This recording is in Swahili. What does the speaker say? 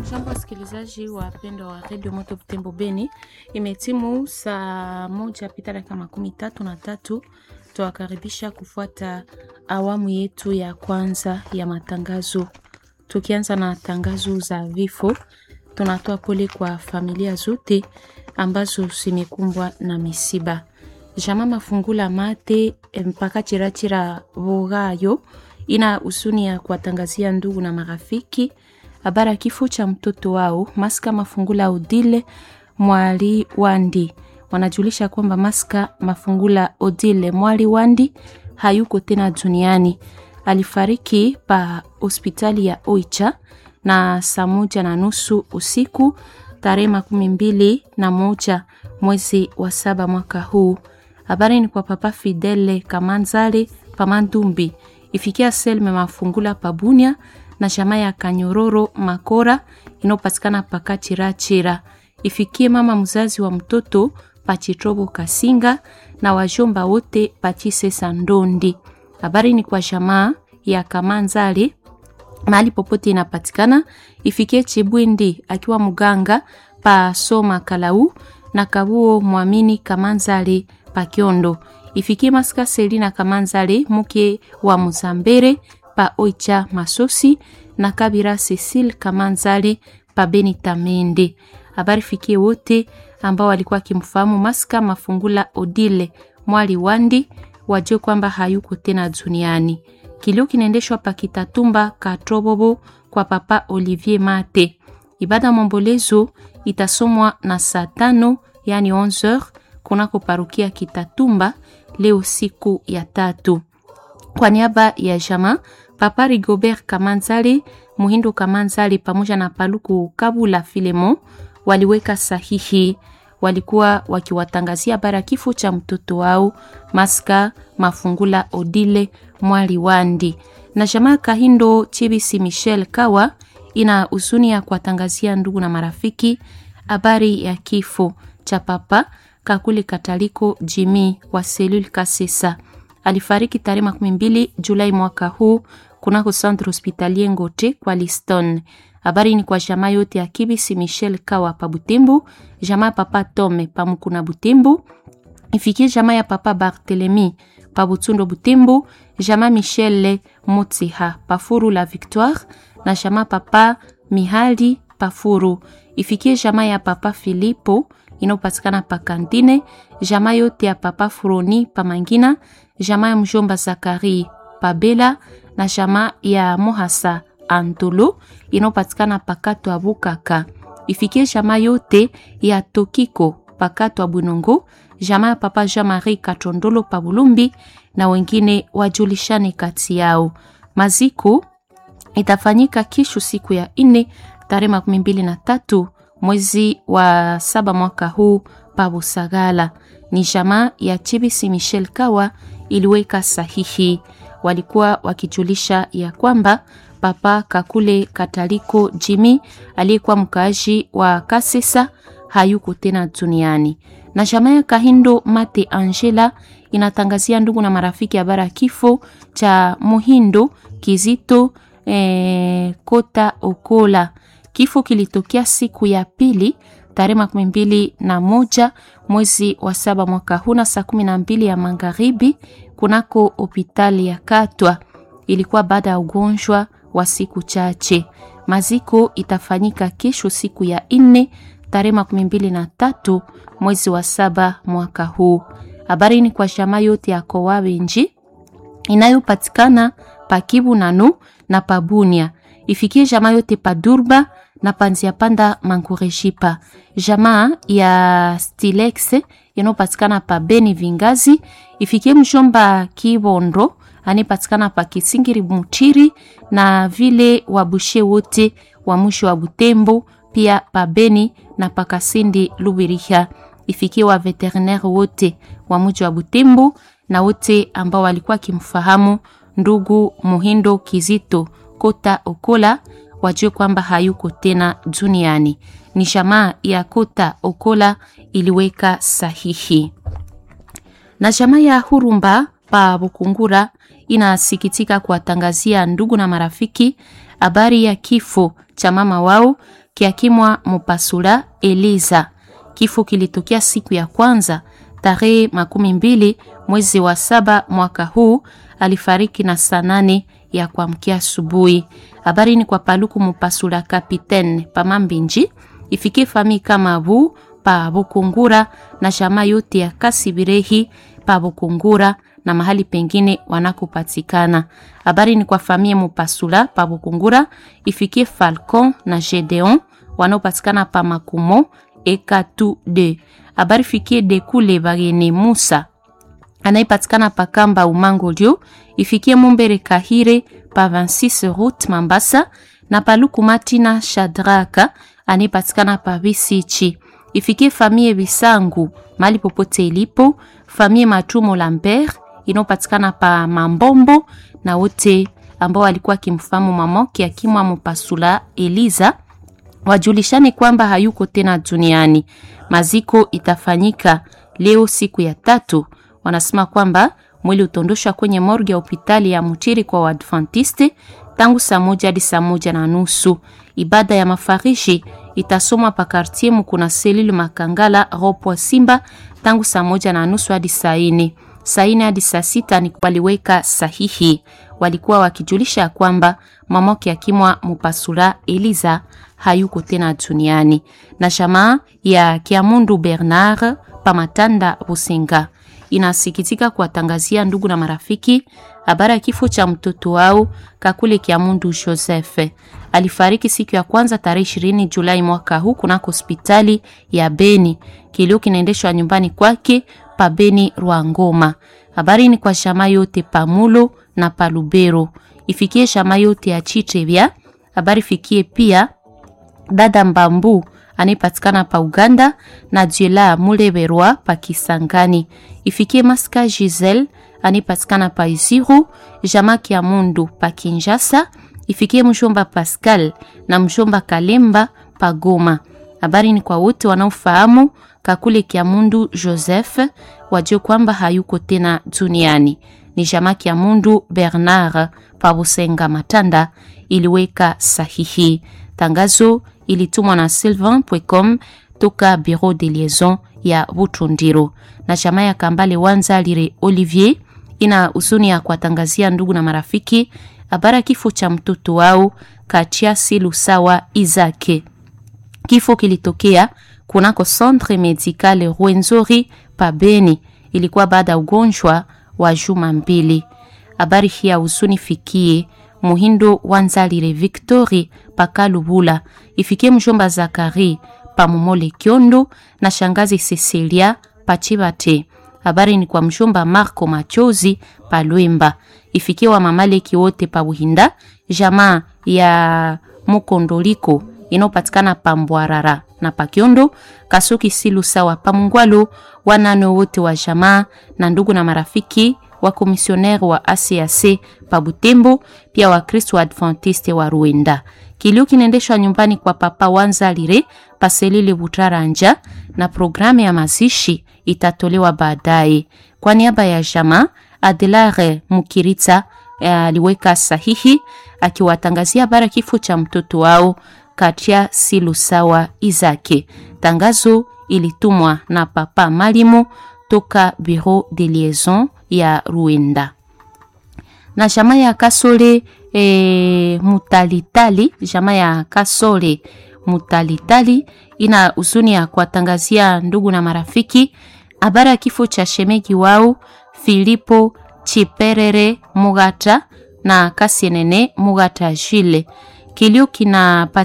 Jambo wasikilizaji wapendwa wa redio Moto Butembo Beni, imetimu saa moja pita dakika makumi tatu na tatu. Tuwakaribisha kufuata awamu yetu ya kwanza ya matangazo. Tukianza na tangazo za vifo, tunatoa pole kwa familia zote ambazo zimekumbwa na misiba. Jama Mafungula Mate mpaka Chirachira Vogayo ina husuni ya kuwatangazia ndugu na marafiki habari ya kifo cha mtoto wao Maska Mafungula Odile Mwali Wandi. Wanajulisha kwamba Maska Mafungula Odile Mwali Wandi hayuko tena duniani. Alifariki pa hospitali ya Oicha na saa moja na nusu usiku tarehe makumi mbili na moja mwezi wa saba mwaka huu. Habari ni kwa Papa Fidele Kamanzale Pamandumbi ifikia Selme Mafungula Pabunia na jamaa ya Kanyororo Makora inayopatikana Pakachirachira. Ifikie mama mzazi wa mtoto Pachitrobo Kasinga na wajomba wote Pachisesa Ndondi. Habari ni kwa jamaa ya Kamanzale mahali popote inapatikana. Ifikie Chibwindi akiwa mganga pa Soma Kalau na Kabuo Mwamini Kamanzale Pakiondo. Ifikie Maska Selina Kamanzale mke wa Muzambere pa Oicha Masosi na Kabira Cecile Kamanzale pa Beni Tamende. Habari fikie wote ambao walikuwa kimfahamu Maska Mafungula Odile Mwali Wandi wajue kwamba hayuko tena duniani. Kilio kinaendeshwa pa Kitatumba Katrobobo kwa Papa Olivier Mate. Ibada mombolezo itasomwa na saa tano yani 11h kunako parukia Kitatumba leo siku ya tatu. Kwa niaba ya jama Papa Rigobert Kamanzali, Muhindo Kamanzali pamoja na Paluku Kabula Filemo waliweka sahihi. Walikuwa wakiwatangazia habari ya kifo cha mtoto wao Maska Mafungula Odile Mwali Wandi. Na jamaa Kahindo Chibisi Michel Kawa ina huzuni ya kuwatangazia ndugu na marafiki habari ya kifo cha Papa Kakule Kataliko Jimi wa Selul Kasesa alifariki tarehe makumi mbili Julai mwaka huu kunako centre hospitalier Ngote kwa Liston. Habari ni kwa jamaa yote ya Kibisi Michel Kawa pa Butembo, jamaa papa Tome pa Mukuna Butembo, ifikie jamaa ya papa Barthelemy pa Butundo Butembo, jamaa Michel Motsiha pa Furu la Victoire na jamaa papa Mihali pa Furu, ifikie jamaa ya papa Filipo inayopatikana pa Kantine, jamaa yote ya papa Furoni pa Mangina, jamaa ya mjomba Zakari pa Bela na jamaa ya Mohasa Antolo inayopatikana pakato ya Bukaka. Ifikie jamaa yote ya Tokiko pakato ya Bunongo, jamaa ya papa Jean-Marie Katondolo pa Bulumbi na wengine wajulishane kati yao. Maziko itafanyika kesho siku ya nne tarehe makumi mbili na tatu mwezi wa saba mwaka huu pa Busagala. Ni jamaa ya Chibisi Michel Kawa iliweka sahihi. Walikuwa wakijulisha ya kwamba Papa Kakule Kataliko Jimi aliyekuwa mkaaji wa Kasesa hayuko tena duniani. Na jamaa ya Kahindo Mate Angela inatangazia ndugu na marafiki habari ya kifo cha Muhindo Kizito eh, Kota Okola. Kifo kilitokea siku ya pili tarehe makumi mbili na moja mwezi wa saba mwaka huu na saa kumi na mbili ya magharibi kunako hopitali ya Katwa. Ilikuwa baada ya ugonjwa wa siku chache. Maziko itafanyika kesho siku ya nne tarehe makumi mbili na tatu mwezi wa saba mwaka huu. Habari ni kwa jamaa yote ya Kowawenji inayopatikana Pakibu nanu na Pabunia, ifikie jamaa yote Padurba na panzia panda mankureshipa jamaa ya Stilex inayopatikana pa Beni Vingazi, ifikie mshomba Kibondo anayepatikana pa Kisingiri Mutiri na vile wabushe wote wa mwisho wa Butembo pia pa Beni na pa Kasindi Lubiriha, ifikie wa veterinaire wote wa mji wa Butembo na wote ambao walikuwa kimfahamu ndugu Muhindo Kizito Kota Okola wajue kwamba hayuko tena duniani. Ni jamaa ya Kota Okola iliweka sahihi. Na jamaa ya Hurumba pa Bukungura inasikitika kuwatangazia ndugu na marafiki habari ya kifo cha mama wao kiakimwa Mupasula Eliza. Kifo kilitokea siku ya kwanza tarehe makumi mbili mwezi wa saba mwaka huu. Alifariki na saa nane ya kuamkia asubuhi. Habari ni kwa Paluku Mupasula Kapitene Pamambinji ifikie fami kama bu pa Bukungura na shama yote ya Kasibirehi pa Bukungura na mahali pengine wanakopatikana. Habari ni kwa famie Mupasula pa Bukungura ifikie Falcon na Gedeon wanaopatikana pa Makumo Ekatu de. Habari fikie Dekule Bagene Musa anayepatikana pa Kamba Umangolio ifikie Mumbere Kahire pa 26 route Mambasa na Paluku Matina Shadraka anayepatikana pa Bisichi ifikie famie Bisangu mali popote ilipo, famie Matumo Lambert inayopatikana pa Mambombo na wote ambao walikuwa akimfahamu mamoke akimwa Mupasula Eliza wajulishane kwamba hayuko tena duniani. Maziko itafanyika leo siku ya tatu. Wanasema kwamba mwili utondoshwa kwenye morgue ya hospitali ya Mutiri kwa Waadventiste tangu saa moja hadi saa moja na nusu. Ibada ya mafarishi itasomwa pa kartie Mukuna Selile Makangala Ropwa Simba tangu saa moja na nusu hadi saa ine. Saa ine hadi saa sita ni waliweka sahihi, walikuwa wakijulisha kwamba mamoke akimwa Mupasula Eliza hayuko tena duniani. Na jamaa ya Kiamundu Bernard Pamatanda Busenga inasikitika kuwatangazia ndugu na marafiki habari ya kifo cha mtoto wao Kakule Kiamundu Joseph. Alifariki siku ya kwanza tarehe 20 Julai mwaka huu kunako hospitali ya Beni. Kilio kinaendeshwa nyumbani kwake pa Beni Rwangoma. Habari ni kwa shama yote pamulo na palubero, ifikie shama yote ya Chitebya. Habari fikie pia dada Mbambu anayepatikana pa Uganda na Jela Muleberwa pa Kisangani. Ifikie Maska Giselle anayepatikana pa Isiru, Jamaki ya Mundu pa Kinshasa. Ifikie mshomba Pascal na mshomba Kalemba pa Goma. Habari ni kwa wote wanaofahamu Kakule Kiamundu Joseph wajue kwamba hayuko tena duniani. Ni Jamaki ya Mundu Bernard pa Busenga Matanda iliweka sahihi. Tangazo ilitumwa na sylvain.com toka bureau de liaison ya Butundiro na chama ya Kambale Wanza Lire Olivier ina huzuni ya kuwatangazia ndugu na marafiki habari kifo cha mtoto wao Katiasi Lusawa Izake. Kifo kilitokea kunako Centre Medical Rwenzori pa Beni, ilikuwa baada ya ugonjwa wa juma mbili. Habari hii ya huzuni fikie Muhindo Wanzalire Victori Pakalubula, ifikie mjomba Zakari Pamumole Kiondo na shangazi Cecilia Pachibate. Habari ni kwa mjomba Marco Machozi Palwemba, ifikie wa mamaleki wote pa Buhinda, jamaa ya Mukondoliko inayopatikana pa Mbwarara na Pakiondo, Kasuki Silu sawa pa Mungwalo, wanane wote wa jamaa na ndugu na marafiki wa komisionere wa ACAC pa Butembo, pia Wakristo wa Adventiste wa Ruenda. Kilio kinaendeshwa nyumbani kwa Papa Wanzalire Paselile Butaranja na programu ya mazishi itatolewa baadaye. Kwa niaba ya jamaa, Adelare Mukiritsa aliweka sahihi akiwatangazia habari kifo cha mtoto wao Katia Silusawa Izake. Tangazo ilitumwa na Papa Malimo toka Bureau de Liaison ya Ruenda na jamaa ya Kasole e, Mutalitali. Jamaa ya Kasole Mutalitali ina huzuni ya kuwatangazia ndugu na marafiki habari ya kifo cha shemegi wao Filipo Chiperere Mugata na Kasienene Mugata Jile. Kilio kina